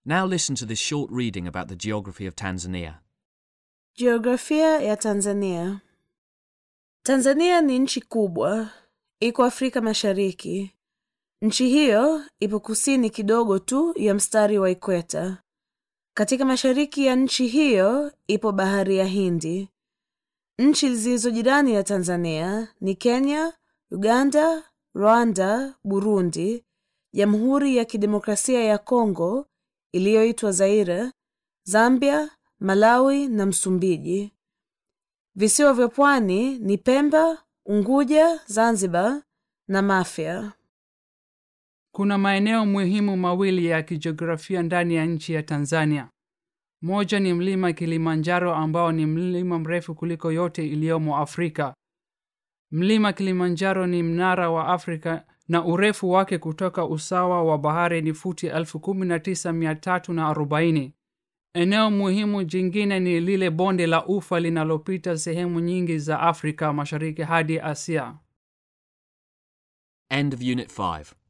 Now listen to this short reading about the geography of Tanzania. Jiografia ya Tanzania. Tanzania ni nchi kubwa, iko Afrika Mashariki. Nchi hiyo ipo kusini kidogo tu ya mstari wa ikweta. Katika mashariki ya nchi hiyo ipo bahari ya Hindi. Nchi zilizo jirani ya Tanzania ni Kenya, Uganda, Rwanda, Burundi, Jamhuri ya Kidemokrasia ya Kongo iliyoitwa Zaire, Zambia, Malawi na Msumbiji. Visiwa vya pwani ni Pemba, Unguja, Zanzibar na Mafia. Kuna maeneo muhimu mawili ya kijiografia ndani ya nchi ya Tanzania. Moja ni mlima Kilimanjaro ambao ni mlima mrefu kuliko yote iliyomo Afrika. Mlima Kilimanjaro ni mnara wa Afrika na urefu wake kutoka usawa wa bahari ni futi elfu kumi na tisa mia tatu na arobaini. Eneo muhimu jingine ni lile bonde la ufa linalopita sehemu nyingi za Afrika Mashariki hadi Asia. End of Unit 5.